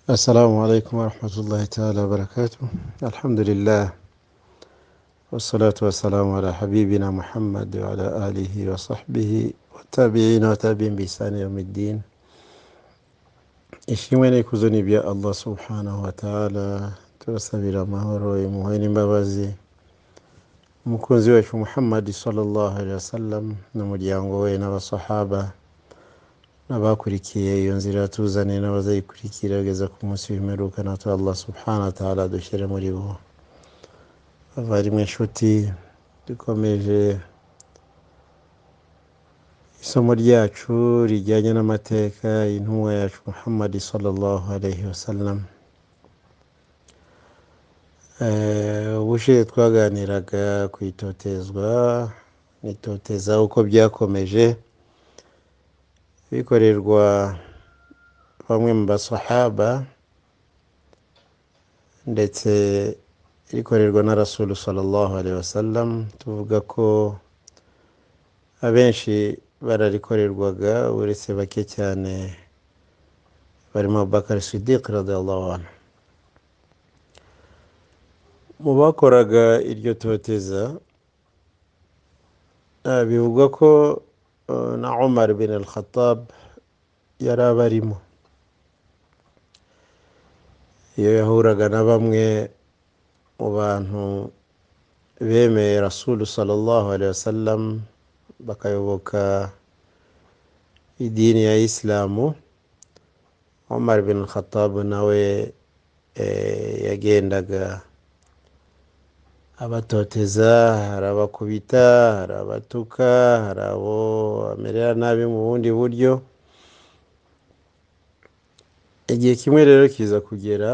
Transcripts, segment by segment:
السلام عليكم ورحمة الله تعالى وبركاته الحمد لله والصلاة والسلام على حبيبنا محمد وعلى آله وصحبه والتابعين وتابعين بإحسان يوم الدين ishimwe n'ikuzo ni ibya allah subhanahu wa ta'ala turasabira amahoro imuhe n'imbabazi umukunzi wacu muhammadi sallallahu alaihi wasallam n'umuryango we n'abasahaba n'abakurikiye iyo nzira tuzane n'abazayikurikira kugeza ku munsi w'imperuka natwe allah subhanahu wa ta'ala dushyire muri bo abarimu inshuti dukomeje isomo ryacu rijyanye n'amateka y'intumwa yacu muhammad sallallahu alaihi wasallam Eh, ubushize twaganiraga ku itotezwa n'itoteza uko byakomeje bikorerwa bamwe mu basahaba ndetse rikorerwa na rasulu sallallahu alaihi wasallam tuvuga ko abenshi bararikorerwaga uretse bake cyane barimo abubakari sidiq radiyallahu anhu mu bakoraga iryo toteza eh, bivugwa ko eh, na umar bin al khattab yari abarimo iyo yahuraga na bamwe mu bantu bemeye rasulu sallallahu alaihi wasallam bakayoboka idini ya isilamu umar bin khattab nawe eh, yagendaga abatoteza hari abakubita hari abatuka hari abo bamerera nabi mu bundi buryo igihe kimwe rero kiza kugera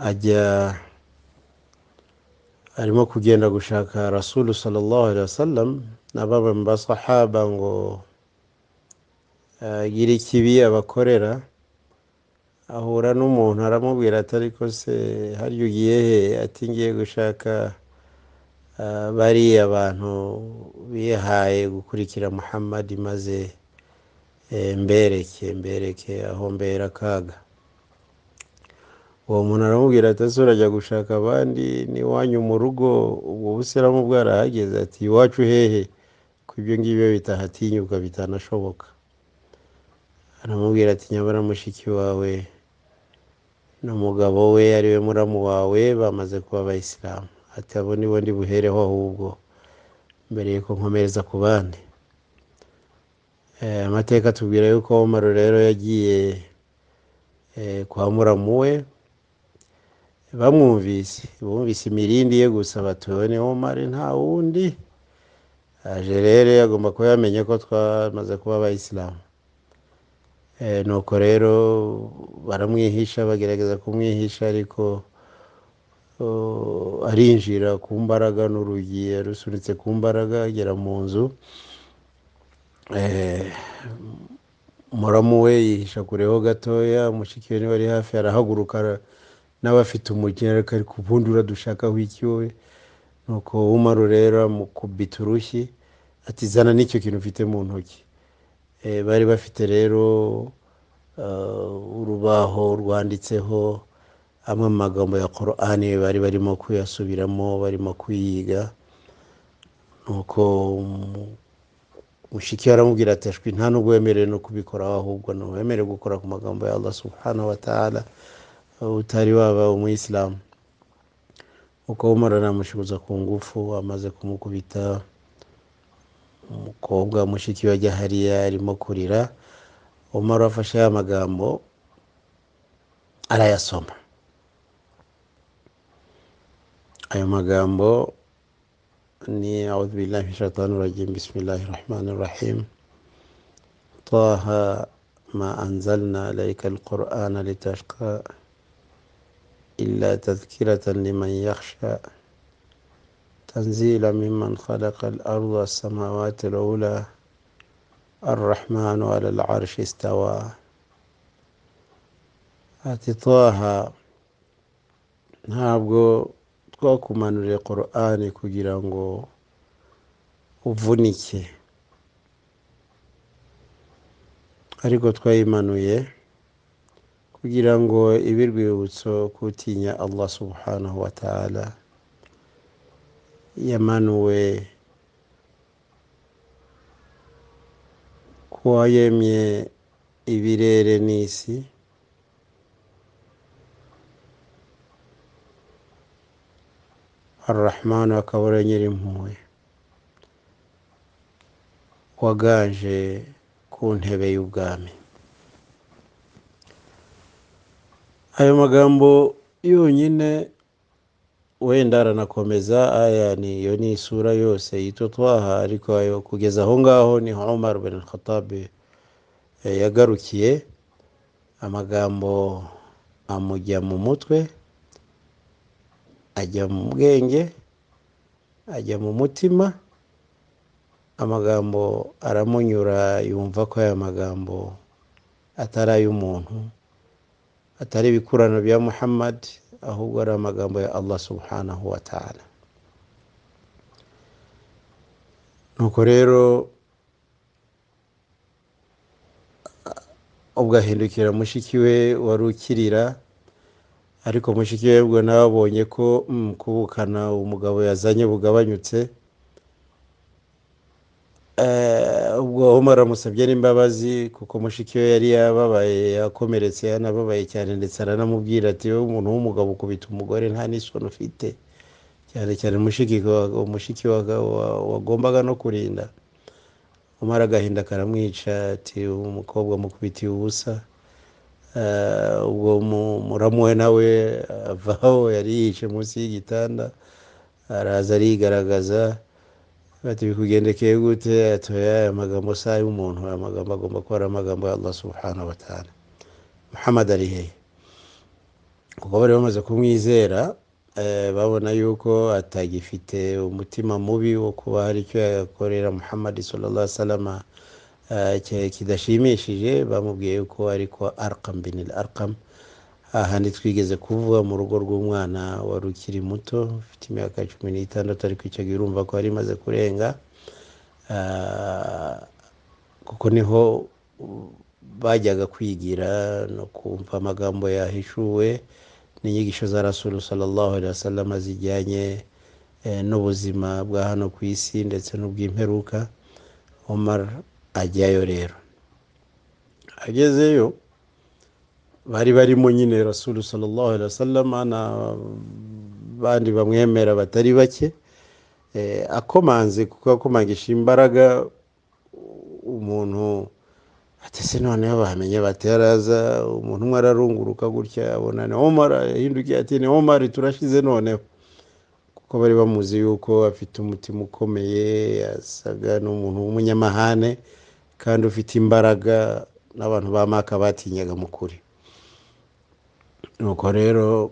ajya arimo kugenda gushaka rasulu sallallahu alaihi wasallam na bamwe mu basahaba ngo agire ikibi abakorera ahura n'umuntu aramubwira ati ariko se harya ugiye he ati ngiye gushaka ah, bariya abantu bihaye gukurikira muhammad maze eh, mbereke mbereke aho mbera akaga uwo muntu aramubwira ati ese urajya gushaka abandi n'iwanyu mu rugo ubwo busiramu bwarahageze ati iwacu hehe ko ibyo ngibyo bitahatinyuka bitanashoboka aramubwira ati nyabara mushiki wawe n'umugabo we ari we muramu wawe bamaze kuba abayisilamu ati abo ni bo ndi buhereho ahubwo mbere yuko nkomereza ku bandi Eh, amateka atubwira yuko umaro rero yagiye eh, kwa muramu we bamwumvise bumvise imirindi ye gusa batuwe ni umare nta wundi aje rero agomba kuba yamenye ko twamaze kuba abayisilamu Eh, nuko rero baramwihisha bagerageza kumwihisha ariko oh, arinjira ku mbaraga n'urugi yarusunitse ku mbaraga agera mu nzu eh, muramu we yihisha kureho gatoya mushiki we niba ari hafi arahaguruka ara- nawe afite umukino ariko ari ku bundi uradushakaho iki wowe nuko umaru rero amukubita urushyi ati zana n'icyo kintu ufite mu ntoki Eh, bari bafite rero ah, urubaho rwanditseho amwe mu magambo ya korani bari barimo kuyasubiramo barimo kuyiga nuko umu- mushiki we aramubwira ati ashwi nta nubwo wemerewe no kubikoraho ahubwo ni wemerewe gukora ku magambo ya allah subhanahu wa ta'ala utari waba umuyisilamu uko umara aramushibuza ku ngufu amaze kumukubita umukobwa wa mushiki we ajya hariya arimo kurira umara afashe ya magambo arayasoma ayo magambo ni audhubillahi shaitani rajim bismillahi rahmani rahim طه ما أنزلنا عليك القرآن لتشقى إلا تذكرة لمن يخشى تنزيلا ممن خلق الأرض والسماوات العلى الرحمن على العرش استوى ati taha ntabwo twakumanuriye korani kugira ngo uvunike ariko twayimanuye kugira ngo ibe urwibutso kutinya allah subhanahu wa ta'ala yamanuwe kuba yemye ibirere n'isi arurahmanu akaba ari nyirimpuhwe waganje ku ntebe y'ubwami ayo magambo yonyine wenda aranakomeza aya niyo ni isura yose yitwa twaha ariko ayo kugeza aho ngaho niho umar bin khattab eh, yagarukiye amagambo amujya mu mutwe ajya mu bwenge ajya mu mutima amagambo aramunyura yumva ko aya magambo atari ay'umuntu atari ibikurano bya muhammad ahubwo ari amagambo ya allah subhanahu wa ta'ala nuko rero ubwo ahindukira mushiki we wari ukirira ariko mushiki we ubwo nawe abonye ko mm, kubukana umugabo yazanye bugabanyutse Eh, ubwo Omar aramusabye n'imbabazi kuko mushiki we yari yababaye yakomeretse yanababaye cyane ndetse aranamubwira ati wowe umuntu w'umugabo ukubita umugore nta n'isoni ufite cyane cyane mushiki wa- umushiki wa- wa- wagombaga no kurinda Omar agahinda karamwica ati umukobwa mukubitiye ubusa Eh, ubwo mu- muramuwe nawe avaho yari yihishe munsi y'igitanda araza arigaragaza bati bikugendekeye gute atoya aya magambo si ay'umuntu aya magambo agomba kuba ari amagambo ya allah subhanahu wa ta'ala muhammad ari hehe kuko bari bamaze kumwizera eh, babona yuko atagifite umutima mubi wo kuba hari icyo yakorera muhammad sallallahu alaihi wasallam eh, ki- kidashimishije bamubwiye yuko ariko arkam bin al arkam ahandi twigeze kuvuga mu rugo rw'umwana wari ukiri muto ufite imyaka cumi n'itandatu ariko icyo gihe urumva ko yari imaze kurenga Ah, kuko niho uh, bajyaga kwigira no kumva amagambo yahishuwe n'inyigisho za rasulu sallallahu alaihi wasallam zijyanye eh, n'ubuzima bwa hano ku isi ndetse n'ubw'imperuka Omar ajyayo rero agezeyo bari barimo nyine rasulu sallallahu alaihi wasallam na bandi bamwemera batari bake eh, akomanze kuko akomangisha imbaraga umuntu ati se noneho bamenye bate yaraza umuntu umwe ararunguruka gutya abona ni Omar yahindukiye ati ni Omar turashize noneho kuko bari bamuzi yuko afite umutima ukomeye yasaga n'umuntu w'umunyamahane kandi ufite imbaraga n'abantu ba maka batinyaga mu kuri nuko rero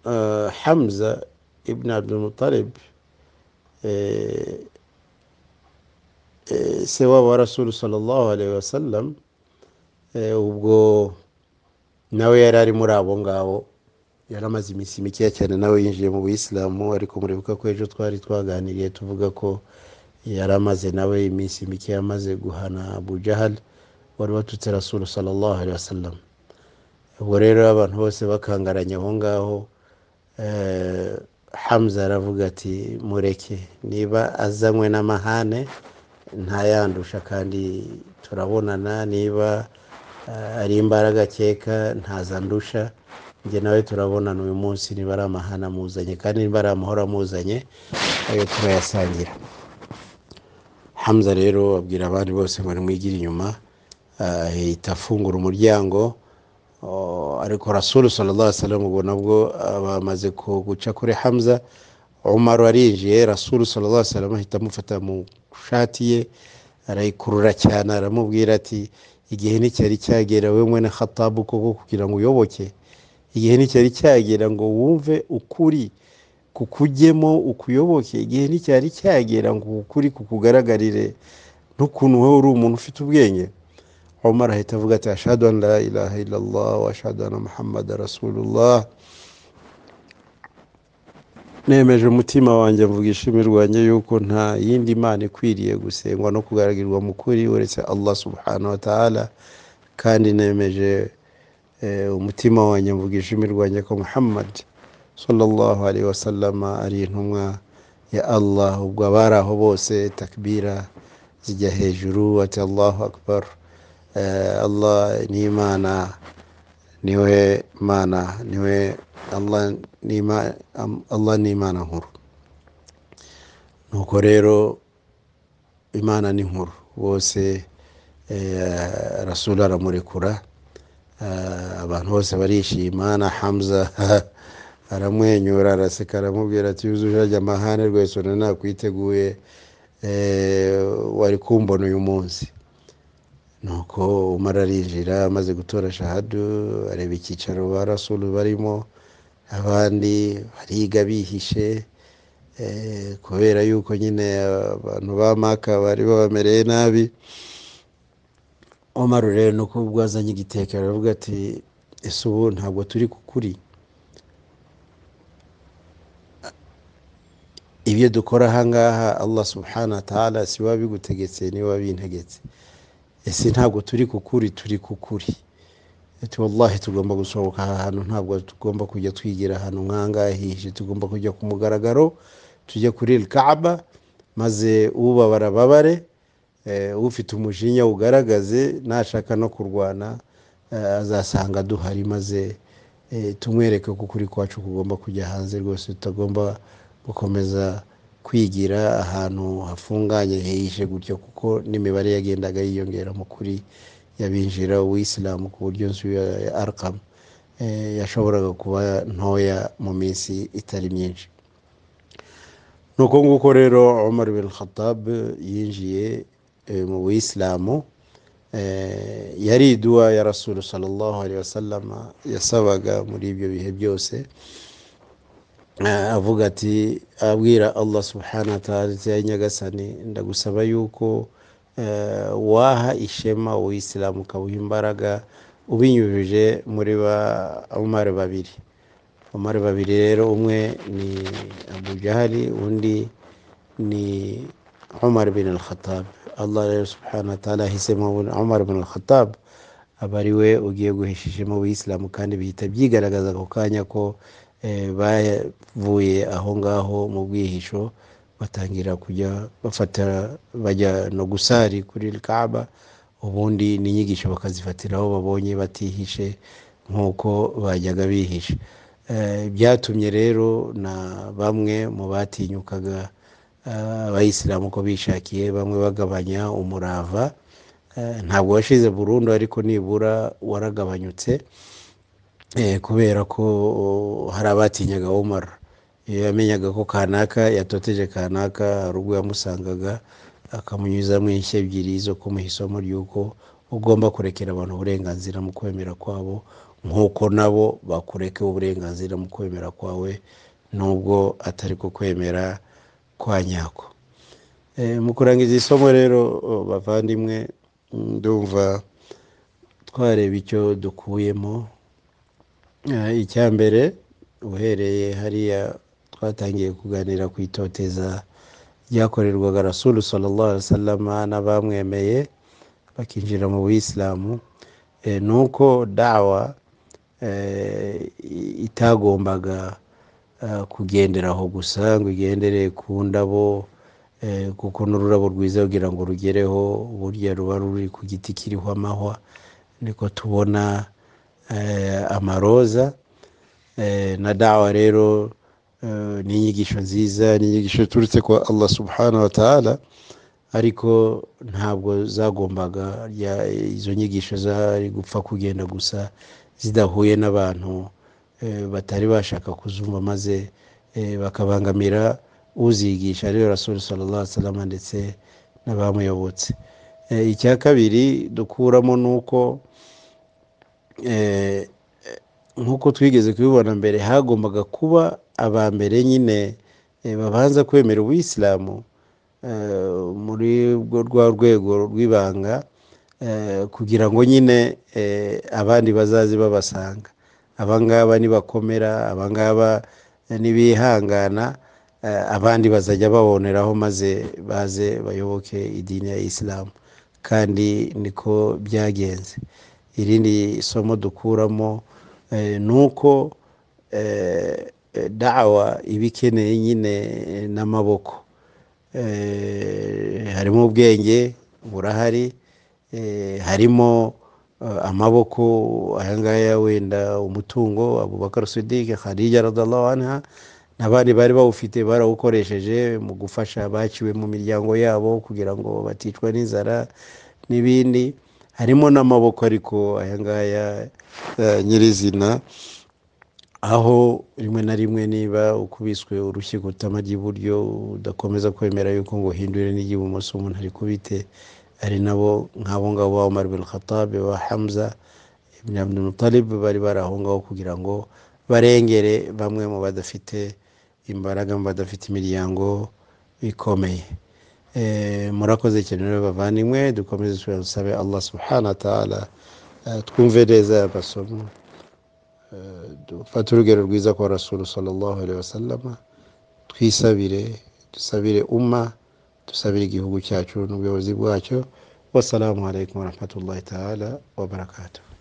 eh, hamza ibn abdulmutalib eh, eh, se wabo wa rasulu sallallahu alaihi wasallam eh, ubwo nawe yari ari muri abo ngabo yari amaze iminsi mikeya cyane nawe yinjiye mu buyisilamu ariko muribuka ko ejo twari twaganiriye tuvuga ko yari amaze nawe iminsi mikeya amaze guhana abu jahal wari watutse rasulu sallallahu alaihi wasallam ubwo rero abantu bose bakangaranye aho ngaho eh, hamza aravuga ati mureke niba azanywe n'amahane ntayandusha kandi turabonana niba eh, ari imbaraga akeka ntazandusha njye nawe turabonana uyu munsi niba ari amahane amuzanye kandi niba ari amahoro amuzanye ayo turayasangira hamza rero abwira abandi bose ngo nimwigire inyuma ah, ahita afungura umuryango Oh, ariko rasulu sallallahu alaihi wasallam ubwo nabwo ah, bamaze ku- guca kuri hamza umaru arinjiye rasulu sallallahu alaihi wasallam ahita amufata mu shati ye arayikurura cyane aramubwira ati igihe nticyari cyagera we mwene khatabu koko kugira ngo uyoboke igihe nticyari cyagera ngo wumve ukuri kukujyemo ukuyoboke igihe nticyari cyagera ngo ukuri kukugaragarire n'ukuntu wowe uri umuntu ufite ubwenge Omar ahita avuga ati ashhadu an la ilaha illallah wa ashhadu anna muhammada rasulullah nemeje umutima wanjye mvuga ishimi rwanjye yuko nta yindi mana ikwiriye gusengwa no kugaragirwa mu kuri uretse allah subhanahu wa ta'ala kandi nemeje Eh, umutima wanjye mvugisha imirwanya ko muhammad sallallahu alaihi wasallama ari intumwa ya allah ubwo abari aho bose takbira zijya hejuru ati allahu akbar Eh, allah ni imana niwe mana niwe allah ni ima- am- Allah ni imana nkuru nuko rero imana ni nkuru bose eh, rasulu aramurekura Ah, abantu bose barishima na hamza aramwenyura araseka aramubwira ati yuzuje amahane rwese urabona nakwiteguye eh, wari kumbona uyu munsi nuko umwe ararinjira amaze gutora shahadu areba icyicaro ba rasulu barimo abandi bariga bihishe eh, kubera yuko nyine abantu ba maka bari babamereye nabi omar rero ni uko ubwo azanye igitekerezo aravuga ati ese ubu ntabwo turi ku kuri ibyo dukora ahangaha allah subhana taala si we wabigutegetse ni we wabintegetse ese ntabwo turi ku kuri turi ku kuri ati wallahi tugomba gusohoka aha hantu ntabwo tugomba kujya twigira ahantu nk'ahangaha hihishe tugomba kujya ku mugaragaro tujya kuri el kaaba maze ubabara babare eh, ufite umujinya ugaragaze nashaka no kurwana eh, azasanga duhari maze eh, tumwereke ko ukuri kwacu kugomba kujya hanze rwose tutagomba gukomeza kwigira ahantu hafunganye hihishe gutyo kuko n'imibare yagendaga yiyongera mu kuri y'abinjira uwisilamu ku buryo nzu ya ya arkamu eh, yashoboraga kuba ntoya mu minsi itari myinshi nuko nguko rero umar bin khatab yinjiye eh, mu buyisilamu eh, yari iduwa ya rasulu sallallahu alaihi wasallama yasabaga muri ibyo bihe byose Eh, avuga ati abwira allah subhanahu wa ta'ala ati ya nyagasani ndagusaba yuko eh, waha ishema uwisilamu ukawuha imbaraga ubinyujije muri ba umari babiri umari babiri rero umwe ni abu jahali undi ni umar bin al-khattab allah rero subhanahu wa ta'ala ahisemo umar bin al-khattab aba ari we ugiye guhishishemo ubuyisilamu kandi bihita byigaragaza ako kanya ko eh, bavuye aho ngaho mu bwihisho batangira kujya bafata bajya no gusari kuri kaaba ubundi n'inyigisho bakazifatira aho babonye batihishe nk'uko bajyaga bihisha Eh, byatumye rero na bamwe mu batinyukaga eh, abayisilamu ko bishakiye bamwe bagabanya umurava Eh, ntabwo washize burundu ariko nibura waragabanyutse Eh, kubera ko oh, hari abatinyaga Omar iyo yamenyaga ko kanaka yatoteje kanaka hari ubwo yamusangaga akamunyuzamo inshyi ebyiri zo kumuha isomo ry'uko ugomba kurekera abantu uburenganzira mu kwemera kwabo nk'uko nabo bakureka uburenganzira mu kwemera kwawe nubwo atari ku kwemera kwa nyako Eh, mu kurangiza isomo rero oh, bavandimwe ndumva twareba icyo dukuyemo Eh, icya mbere uhereye hariya twatangiye kuganira ku itoteza ryakorerwaga rasulu sallallahu alaihi wasallam n'abamwemeye bakinjira mu buyisilamu eh, ni uko dawa eh, i- itagombaga eh, kugendera aho gusa ngo igendere ku ndabo eh, kuko n'ururabo rwiza kugira ngo rugereho burya ruba ruri ku giti kiriho amahwa niko tubona eh, amaroza eh, na dawa rero eh, ni inyigisho nziza ni inyigisho iturutse kwa allah subhanahu wa taala ariko ntabwo zagombaga ya- izo nyigisho zari gupfa kugenda gusa zidahuye n'abantu eh, batari bashaka kuzumva maze eh, bakabangamira uzigisha ariyo rasulu sallallahu alaihi wasallam ndetse n'abamuyobotse Eh, icya kabiri dukuramo ni uko eh, nk'uko twigeze kubibona mbere hagombaga kuba aba mbere nyine eh, babanza kwemera ubuyisilamu eh, muri urwo rwa rwego rw'ibanga eh, kugira ngo nyine eh, abandi bazaze babasanga abangaba nibakomera abangaba nibihangana eh, abandi bazajya baboneraho maze baze bayoboke idini ya isilamu kandi niko byagenze irindi somo dukuramo ni uko dawa iba ikeneye nyine n'amaboko harimo ubwenge burahari harimo amaboko ayangaya wenda umutungo abubakar sudike khadija radallahu anha n'abandi bari bawufite barawukoresheje mu gufasha abaciwe mu miryango yabo kugira ngo baticwa n'inzara n'ibindi harimo n'amaboko ariko aya ngaya nyirizina aho rimwe na rimwe niba ukubiswe urushyi utama ry'iburyo udakomeza kwemera yuko ngo uhindure n'iry'ibumoso umuntu ari kubite ari nabo nk'abo ngabo ba Umar bin Khattab ba Hamza ibn Abdul Muttalib bari baraho ngaho kugira ngo barengere bamwe mu badafite imbaraga mu badafite imiryango ikomeye murakoze cyane rero bavandimwe dukomeze tusabe allah subhanahu wa ta'ala twumve neza aya masomo dufate urugero rwiza kwa rasuru sallallahu alaihi wasallam twisabire dusabire umma dusabire igihugu cyacu n'ubuyobozi bwacyo wassalamu alaikum warahmatullahi ta'ala wabarakatuh